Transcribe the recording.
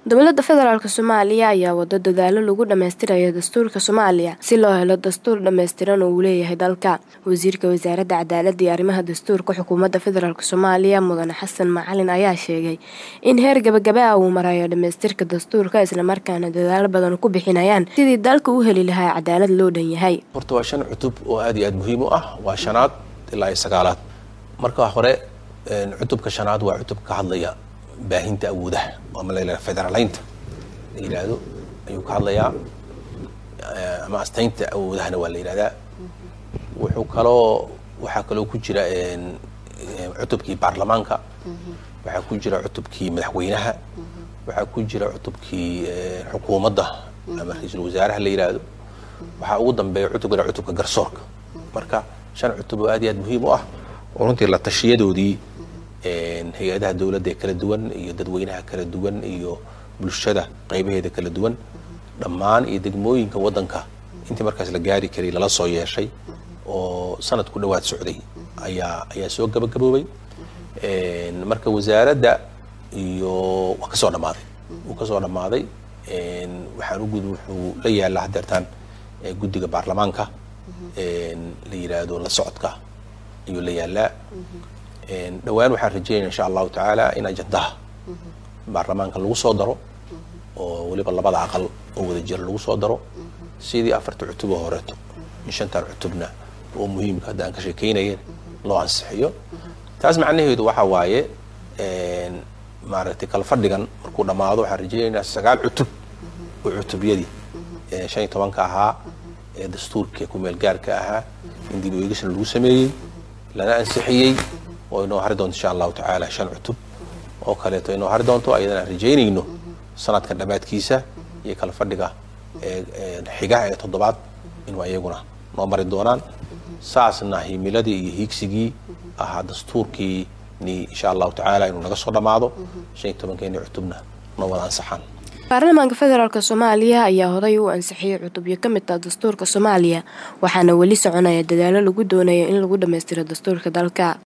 dowladda federaalk soomaaliya ayaa wado dadaalo lagu dhammaystirayo dastuurka soomaaliya si loo helo dastuur dhammaystiran oo uu leeyahay dalka wasiirka wasaaradda cadaaladda iyo arrimaha dastuurka xukuumadda federaalk soomaaliya mudane xasan macalin ayaa sheegay in heer gabagaba ah uu marayo dhammaystirka dastuurka islamarkaana dadaalo badan ku bixinayaan sidii dalka u heli lahaa cadaalad loo dhan yahay horta waa shan cutub oo aad iyo aad muhiim u ah waa shanaad ilaa iyo sagaalaad marka hore cutubka shanaad waa cutub ka hadlaya baahinta awoodaha ama la yidhahdo federaleynta la yidhaahdo ayuu ka hadlayaa ama astaynta awoodahana waa la yidhahdaa wuxuu kaloo waxaa kaloo ku jira cutubkii baarlamaanka waxaa ku jira cutubkii madaxweynaha waxaa ku jira cutubkii xukuumadda ama ra-iisul wasaaraha la yidhaahdo waxaa ugu dambeeya cutubkana cutubka garsoorka marka shan cutub oo aad iyo aad muhiim u ah oo runtii la tashiyadoodii hay-adaha dowladda ee kala duwan iyo dadweynaha kala duwan iyo bulshada qaybaheeda kala duwan dhammaan iyo degmooyinka waddanka intii markaas la gaari karay lala soo yeeshay oo sanad ku dhowaad socday ayaa ayaa soo gabagaboobay marka wasaaradda iyo waa kasoo dhammaaday wuu kasoo dhammaaday waxaan u gud wuxuu la yaallaa haddeertaan guddiga baarlamaanka la yidhaahdo la socodka ayuu la yaallaa dhowaan waxaan rajeynaya insha allahu tacaala in ajandaha baarlamaanka lagu soo daro oo weliba labada aqal oo wada jira lagu soo daro sidii afarta cutub oo horeeto in shantan cutubna oo muhiimka hadda aan ka sheekeynayeen loo ansixiyo taas macnaheedu waxa waaye maaragtay kala fadhigan markuu dhammaado waxaan rajeynaynaa sagaal cutub oo cutubyadii shan iyo tobanka ahaa ee dastuurka kumeel gaarka ahaa in dib ueegisna lagu sameeyey lana ansixiyey oo inoo hari doonto insha allahu tacaala shan cutub oo kaleeto inoo hari doonto ayadana aan rajaynayno sanadkan dhammaadkiisa iyo kala fadhiga xiga ee toddobaad inuu ayaguna noo mari doonaan saasna himiladii iyo hiigsigii ahaa dastuurkii ni insha allahu tacaala inuu naga soo dhammaado shan iyo tobankeeni cutubna noo wada ansaxaan baarlamaanka federaalk soomaaliya ayaa horay u ansixiyey cutubyo ka mid ah dastuurka soomaaliya waxaana weli soconaya dadaalo lagu doonayo in lagu dhammaystiro dastuurka dalka